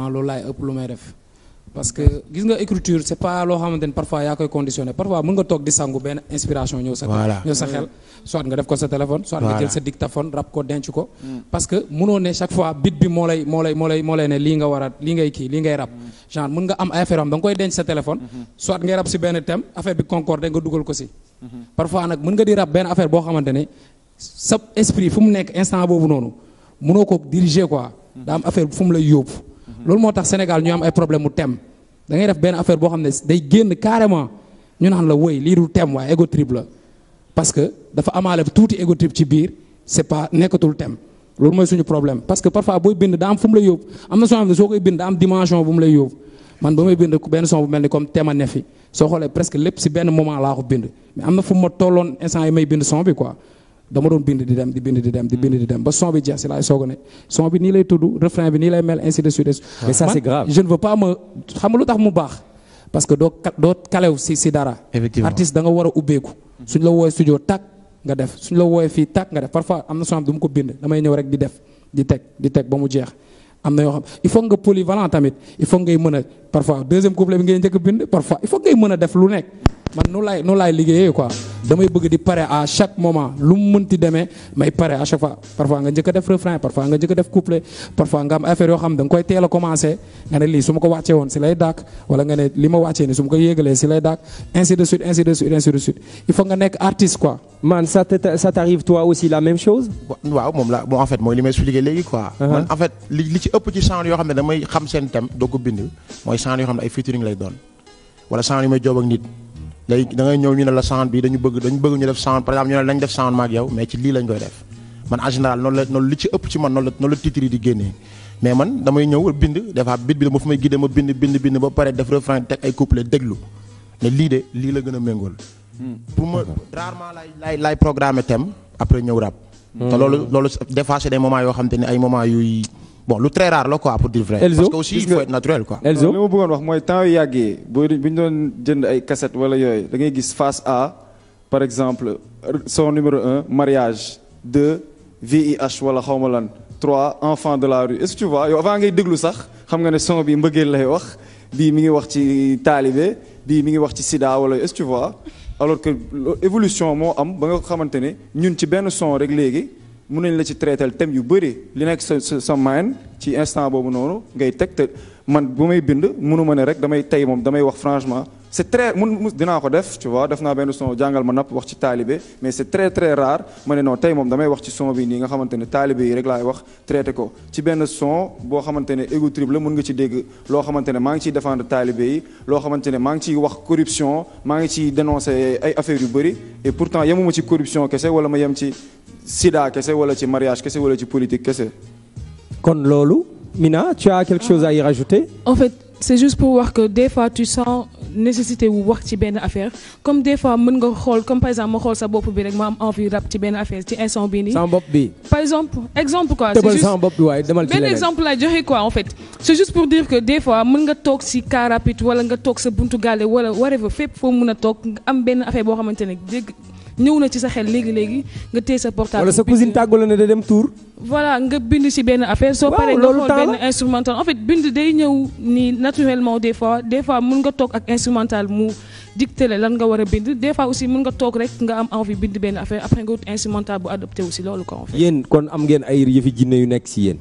loolu laay ëpp lu may def parce que gis nga écriture c'est pas loo xamante ni parfois yaa koy conditionné parfois mën nga toog di sangu benn inspiration ñëw sa Voilà. ñëw sa xel soit nga def ko sa téléphone soit nga Voilà. jël sa dictaphone rap ko denc ko parce que mënoo ne chaque fois bit bi moo lay moo lay moo lay moo lay ne lii nga war a lii ngay kii lii ngay rap genre mën nga am ay affaire am da nga koy denc sa téléphone soit ngay rap si benn thème affaire bi concorde nga dugal ko si parfois nag mën nga di rap benn affaire boo xamante ne sa esprit fu mu nekk instant boobu noonu mënoo ko diriger quoi daa am affaire fu mu lay yóbbu loolu moo tax Sénégal ñu am ay problème mu thème da ngay def benn affaire boo xam ne day génn carrément ñu naan la woy lii du thème waaye ego trip la parce que dafa amaale tuuti ego trip ci biir c'est pas nekkatul thème loolu mooy suñu problème parce que parfois booy bind daa am fu mu lay yóbbu am na soo xam ne soo koy bind daa am dimension bu mu lay yóbbu man ba may bind benn son bu mel ni comme thème a ne fi soo xoolee presque lépp si benn moment laa ko bind mais am na fu ma tolloon instant yi may bind son bi quoi dama doon bind di dem di bind di dem di bind di dem ba son bi jeex si laay soog a ne son bi nii lay tudd refrain bi nii lay mel ainsi de suite. Mais ça, Man, c'est grave. je ne veux pas me xam nga lu tax mu baax parce que doo ka- doo kalew si si dara. Effectivement. artiste da nga war a ubbeeku. suñ la woowee studio tàkk nga def suñ la woowee fii tàkk nga def parfois am na soo xam du ma ko bind damay ñëw rek di def di teg di teg ba mu jeex. am na yoo xam il faut nga polyvalent tamit il faut ngay mën a parfois deuxième couplet bi ngay njëkk a bind parfois il faut ngay mën a def lu nekk man nu laay nu laay liggéeyee quoi damay bëgg di pare à chaque moment lu mu mënti demee may pare à chaque fois parfois nga njëkk a def refrain parfois nga njëkk a def couplet parfois nga am affaire yoo xam da nga koy teel a commencé nga ne lii su ma ko wàccee woon si lay dàkk wala nga ne li ma wàccee ni su ma ko yéegalee si lay dàkk ainsi de suite ainsi de suite ainsi de suite il faut nga nekk artiste quoi Man, ça te- ça t'arrive toi aussi la même chose waaw moom la bon en fait mooy li may expliqué léegi quoi. Uh-huh. man en fait li li ci ëpp ci genre yoo xam ne damay xam seen thème doo ko bind mooy genre yoo xam ne ay featuring lay doon wala genre yu may joob ak nit léegi da ngay ñëw ñu ne la sound bi dañu bëgg dañu bëgg ñu def sound par exemple ñu ne lañ def sound ma ak yow mais ci lii lañ koy def man en général noonu la noonu li ci ëpp ci man noonu la noonu la titre yi di génnee mais man damay ñëw bind des fois bit bi dama fu may guidé ma bind bind bind ba pare def refrain teg ay couplet déglu ne lii de lii la gën a méngool pour ma rarement lay lay lay programmer thème après ñëw rap te loolu loolu des fois c'est des moments yoo xam te ne ay moments yuy bon lu très rare la quoi pour dire vrai Elzo, parce que aussi gis il faut nga- être naturel quoi Elzo li ma bëggoon wax mooy temps yu yàggee boo bu ñu doon jënd ay cassette wala yooyu da ngay gis face A par exemple son numéro un mariage deux VIH wala xawma lan trois enfants de la rue est-ce que tu vois yow avant ngay déglu sax xam nga ne son bi mbëggeel lay wax bii mi ngi wax ci taalibe bii mi ngi wax ci sida wala est-ce que tu vois alors que lo- évolution moo am ba nga xamante ne ñun ci benn son rek léegi mun nañ la ci traiter thème yu bëri li nekk sa sa sa mind ci instant boobu noonu ngay teg te man bu may bind mënu ma ne rek damay tey moom damay wax franchement c'est très mun mun dinaa ko def tu vois def naa benn son jàngal ma napp wax ci taalibe mais c'est très très rare ma ne non tey moom damay wax ci son bi nii nga xamante ne taalibe yi rek laay wax traité ko ci benn son boo xamante ne ego trip la mun nga ci dégg loo xamante ne maa ngi ciy défendre taalibe yi loo xamante ne maa ngi ciy wax corruption maa ngi ciy dénoncer ay affaires yu bëri et pourtant yemuma ci corruption kese wala ma yem ci sida kese wala ci mariage kese wala ci politique kese kon loolu Mina tu as quelque chose à y rajouter En fait, c'est juste pour voir que des fois tu sens nécessité wu wax ci benn affaire comme des fois mën nga xool comme par exemple ma xool sa bopp bi rek ma am envie rap ci benn affaire ci instant bii nii. sama bopp bi Par exemple, exemple quoi. c'est tëbal juste- sama bopp bi waaye demal ci benn leneen exemple laa joxe quoi en fait c'est juste pour dire que des fois mën nga toog si car rapide wala nga toog sa buntu gaale wala whatever fépp foo mën a toog nga am benn affaire boo xamante ne dégg ñëw na ci sa xel léegi léegi nga téye sa portable. wala sa bind- cousine tàggu la ne da dem tour voilà nga bind ci benn affaire soo Waaw, paree nga loolu xool temps benn la. instrumental en fait bind day ñëw nii naturellement des fois des fois mën nga toog ak instrumental mu dicté la lan nga war a bind des fois aussi mën nga toog rek nga am envie bind benn affaire après nga wut instrumental bu adopté aussi loolu quoi en fait. yéen kon am ngeen ay yëfi jinne yu nekk ci yéen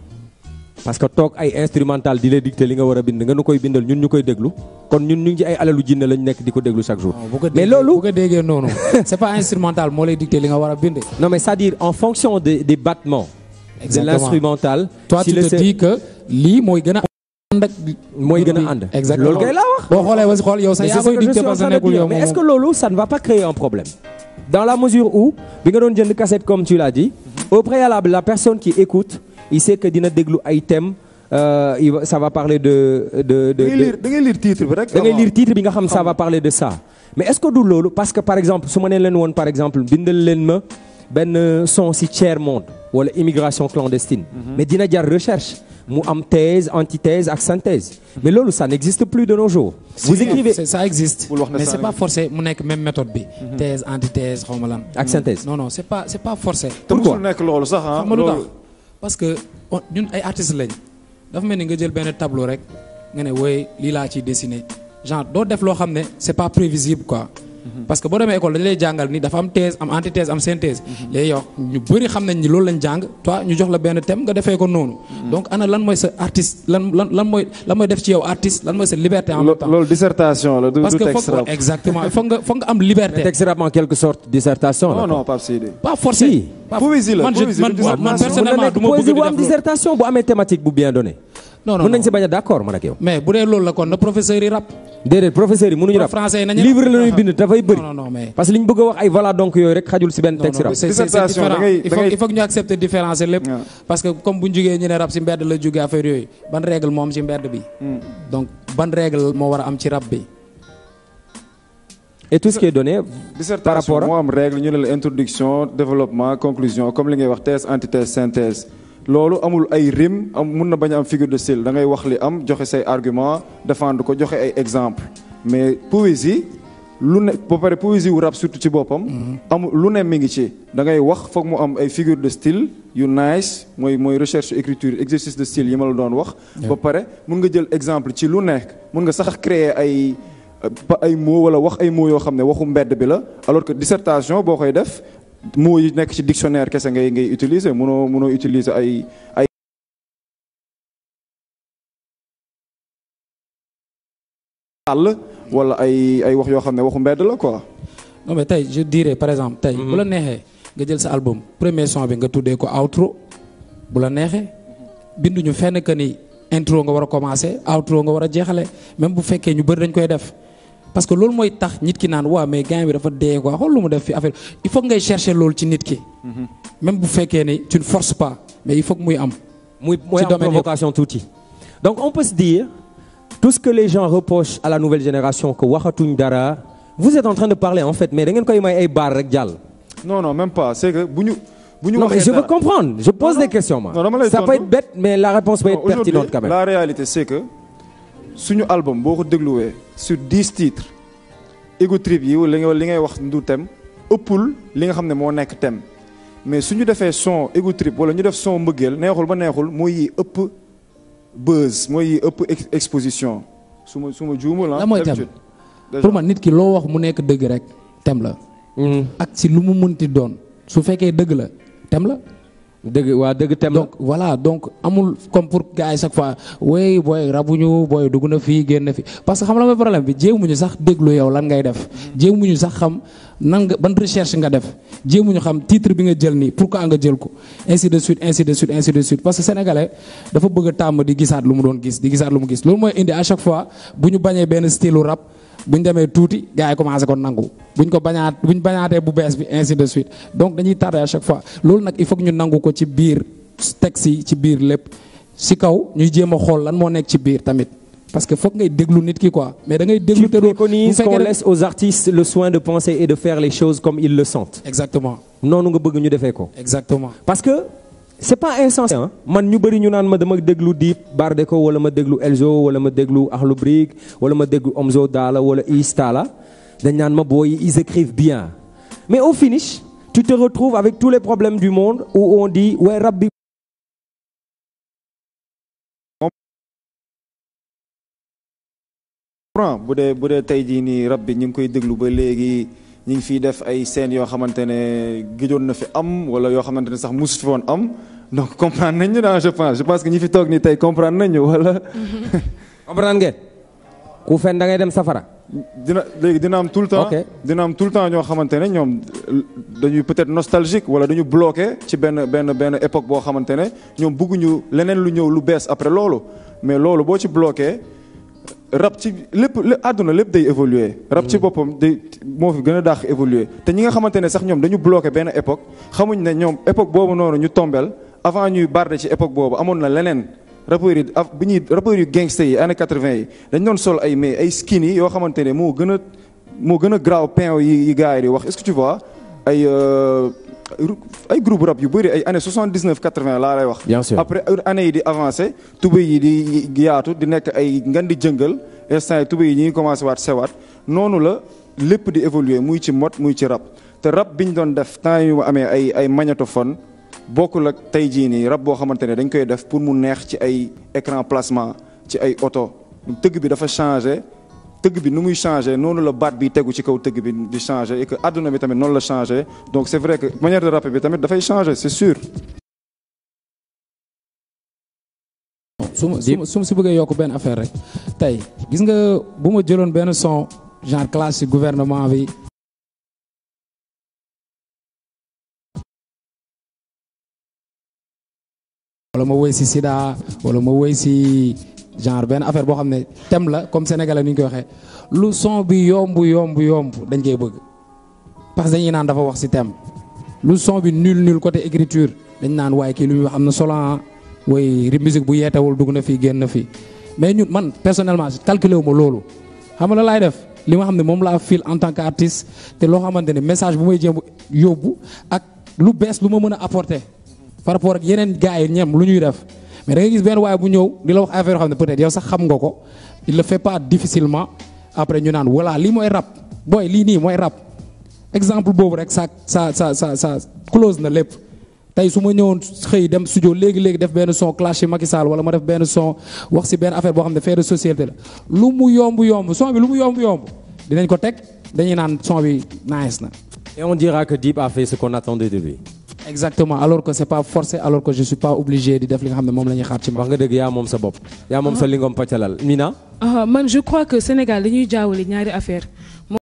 parce que toog ay instrumental di la dicter li nga war a bind nga nu koy bindal ñun ñu koy déglu kon ñun ñu ngi ci ay alalu jinne lañ nekk di ko déglu chaque jour Bon, bu ko mais déggee- loolu bu ko déggee noonu c'est pas instrumental moo lay dicter li nga war a bind non mais c'est-à-dire en fonction des des battements de Exactement. l'instrumental toi si tu le te dis que lii mooy gën a ànd ak mooy gën a ànd exactement loolu kay laa wax boo xoolee ba si xool yow sax Mais yaa c'est ce koy que je dicter suis en parce que train de nekkul dire. yow mais moom est-ce que loolu ça ne va pas créer un problème dans la mesure où bi nga doon jënd cassette comme tu l'as dit au préalable la personne qui écoute il sait que dina déglu ay thèmes euh, il va- ça va parler de de de, da ngay de- lire da ngay lire titre bi rek da ngay avant. lire titre bi nga xam ça va parler de ça mais est-ce que du loolu parce que par exemple su ma nee leen woon par exemple bindal leen ma benn son ci tiers monde wala immigration clandestine mais dina jar recherche mu am thèse antithèse ak synthèse mais loolu ça n'existe plus de nos jours vous écrivez C'est- ça existe Bul wax ne mais ça c'est pas existe. forcé mu nekk même méthode bi thèse antithèse xaw ma lan ak synthèse non non c'est pas c'est pas forcé te Pourquoi musul nekk loolu sax ah xam nga lu tax loolu parce que on- ñun ay artistes lañ dafa mel ni nga jël benn tableau rek nga ne wooy lii laa ciy dessiner genre doo def loo xam ne c'est pas prévisible quoi. parce que boo demee école dañu lay jàngal ni dafa am thèse am antithèse am synthèse. léegi yow ñu bëri xam nañ ni loolu lañ jàng toi ñu jox la benn thème nga defee ko noonu. donc ana lan mooy sa artiste lan lan lan mooy lan mooy def ci yow artiste lan mooy sa liberté en même temps. loolu dissertation la du parce du que texte foog rap. exactement foog nga foog nga am liberté. texte rap en quelque sorte dissertation la. non non Pape Sidi. pas forcé. Si. pas- Poésie la, man je poésie man la, man man dissertation. mën na personnellement nekk du ma bëgg poésie di bu am def loolu. dissertation bu amee thématique bu bien donné. non non mën nañ non. si bañ a d'accord man ak yow. mais bu dee loolu la kon na professeur yi rap. déedéet professeurs yi mënuñu rap français yi nañu livre rap. la ñuy bind dafay bëri. non non mais. parce que li ñu bëgg a wax ay voilà donc yooyu rek xajul si benn non texte non rap. c'est c'est- c'est Dissertation, différent da ngay- il da faut ngay- il faut que ñu accepter différencier lépp. Ouais. parce que comme bu ñu jugee ñu ne rap si mbedd la jugee affaire yooyu ban règle moo am ci mbedd bi. donc ban règle moo war a am ci rap bi. et tout ce qui est donné par dissertation rapport moo à am règle ñu ne la introduction développement conclusion comme li ngay wax thèse antithèse synthèse loolu amul ay rime am mun na bañ a am figure de style da ngay wax li am joxe say argument défendre ko joxe ay exemple mais poésie lu ne ba pare poésie wu rap surtout ci boppam amul lu ne mi ngi ci da ngay wax foog mu am ay figure de style yu nice mooy mooy recherche écriture exercice de style yi ma la doon wax ba pare mun nga jël exemple ci lu nekk mun nga sax créer ay ba ay mots wala wax ay mots yoo xam ne waxu mbedd bi la alors que dissertation boo koy def mots yi nekk ci dictionnaire kese ngay ngay utiliser mënoo mënoo utiliser ay ay àll wala ay ay wax yoo xam ne waxu mbedd la quoi non mais tey je dirais par exemple tey bu la neexee nga jël sa album premier son bi nga tuddee ko outro bu la neexee binduñu fenn que ni intro nga war a commencer outro nga war a jeexale même bu fekkee ñu bëri dañ koy def parce que loolu mooy tax nit ki naan waa mais gars bi dafa dee quoi xool lu mu def fi affaire il faut que ngay chercher loolu ci nit ki même bu fekkee ni tu ne forces pas mais il faut que muy am muy mooy ci am domaine yëpp. provocation tuuti donc on peut se dire tout ce que les gens reprochent à la nouvelle génération que waxatuñ dara vous êtes en train de parler en fait mais da ngeen koy may ay baar rek jàll. non non même pas c'est que bu ñu bu ñu non mais waxee je veux dara- comprendre je pose Non, des non. questions moi Non, dama lay ça peut tontu. être bête mais la réponse peut Non, être pertinente aujourd'hui, quand même. La réalité c'est que suñu album boo ko dégluwee sur dix titres ego trip yi li nga li ngay wax du thème ëppul li nga xam ne moo nekk thème mais suñu defee son ego trip wala ñu def son mbëggeel neexul ba neexul mooy yi ëpp buzz mooy yi ëpp ex- exposition su ma su ma juumul ah. Lan mooy thème? d'habitude. Déjà. pour man nit ki loo wax mu nekk dëgg rek tem la Mhm. ak si lu mu munti doon su fekkee dëgg la tem la dëgg waa dëgg thème la. donc voilà donc amul comme pour gars yi chaque fois wey booy rabuñu booy dugg na fii génn na fi parce que xam la mooy problème bi jéemuñu sax déglu yow lan ngay def jéemuñu sax xam nan nga ban recherche nga def jéemuñu xam titre bi nga jël nii pourquoi nga jël ko ainsi de suite ainsi de suite ainsi de suite parce que sénégalais dafa bëgg a tàmm di gisaat lu mu doon gis di gisaat lu mu gis loolu mooy indi à chaque fois bu ñu bañee benn style rap bu ñu demee tuuti gars yi commencé ko nangu bu ñu ko bañaat bu ñu bañaatee bu bees bi ainsi de suite donc dañuy tardé à chaque fois loolu nag il faut que ñu nangu ko ci biir texte yi ci biir lépp si kaw ñuy jéem a xool lan moo nekk ci biir tamit parce que foog ngay déglu nit ki quoi mais da ngay déglu tu te doo bu préconises fekkee qu'on rek- laisse aux artistes le soin de penser et de faire les choses comme ils le sentent. exactement noonu nga bëgg ñu defee ko. exactement parce que c'est pas insensé hein. man ñu bëri ñu naan ma dama déglu Dip Bardeko wala ma déglu Elzo wala ma déglu Akhlou Brick wala ma déglu Omzo Dollar wala Istala dañ naan ma booy ils écrivent bien mais au finish tu te retrouves avec tous les problèmes du monde où on dit ouais rap bi comprends bu dee bu dee tey jii nii rab bi ñu ngi koy déglu ba léegi ñu ngi fiy def ay scènes yoo xamante ne gëjoon na fi am wala yoo xamante ne sax musu fi woon am donc comprendre nañ ñu daal je pense je pense que ñi fi toog nii tey comprendre nañ ñu wala. comprendre ngeen ku fen da ngay dem safara dina léegi dina am tout le temps Ok. dina am tout le temps ñoo xamante ne ñoom dañuy peut-être nostalgique wala dañu bloqué ci benn benn benn époque boo xamante ne ñoom bëgguñu leneen lu ñëw lu bees après loolu mais loolu boo ci bloqué rap ci lépp lé- àdduna lépp day évoluer rap ci boppam day moo fi gën a daax évoluer te ñi nga xamante ne sax ñoom dañu bloqué benn époque xamuñ ne ñoom époque boobu noonu ñu tombel avant ñuy barde ci époque boobu amoon na leneen rappeurs yi af bi ñuy rappeurs yu gangster yi années 80 yi dañ doon sol ay mais ay skinny yoo xamante ne moo gën a moo gën a graaw pain yi yi gars yi di wax est-ce que tu vois ay euh, ay groupe rap yu bëri ay années 79 80 laa lay wax. Bien sûr. après année yi di avancé tubéy yi di yaatu di nekk ay ngan di jëngal instant yi tubéy yi ñi ngi commencé waat sewaat noonu la lépp di évoluer muy ci mode muy ci rap te rap bi ñu doon def temps yu amee ay ay magnétophone bokkul ak tey jii nii rap boo xamante ne dañ koy def pour mu neex ci ay écran placement ci ay oto tëgg bi dafa changé tëgg bi nu muy changé noonu la baat bi tegu ci kaw tëgg bi di changé et que àdduna bi tamit noonu la changé donc c'est vrai que manière de rapper bi tamit dafay changé c'est sûr. su ma su ma su ma si bëggee yokk benn affaire rek tey gis nga bu ma jëloon benn son genre classique gouvernement bi wala ma woy si Sida wala ma woy si genre benn affaire boo xam ne thème la comme sénégalais ni ñu koy waxee lu son bi yomb yomb yomb dañ koy bëgg parce que dañuy naan dafa wax si thème lu son bi nul nul côté écriture dañ naan waaye kii lu muy wax am na solo ah way ri musique bu yeetewul dugg na fii génn na fii mais ñun man personnellement calculé wu ma loolu xam nga la laay def li ma xam ne moom laa fil en tant que artiste te loo xamante ne message bu may jéem yóbbu ak lu bees lu ma mën a apporter par rapport ak yeneen gars yi ñem lu ñuy def mais da ngay gis benn waaye bu ñëw di la wax affaire yoo xam ne peut-être yow sax xam nga ko il le fait pas difficilement après ñu naan voilà lii mooy rap booy lii nii mooy rap exemple boobu rek sa sa sa sa sa close na lépp tey su ma ñëwoon xëy dem studio léegi léegi def benn son clash ci Macky Sall wala ma def benn son wax ci benn affaire boo xam ne fait de société la lu mu yomb yomb son bi lu mu yomb yomb dinañ ko teg dañuy naan son bi nice na. Et on dira que Deep a fait ce qu'on attendait de lui. exactement alors que c'est pas forcé alors que je suis pas obligé di def li nga xam ne moom la ñuy xaar ci ma. wax nga dëgg yaa moom sa bopp. yaa moom sa lingom pàccalal Mina. ah man je crois que Sénégal dañuy jaawale ñaari affaire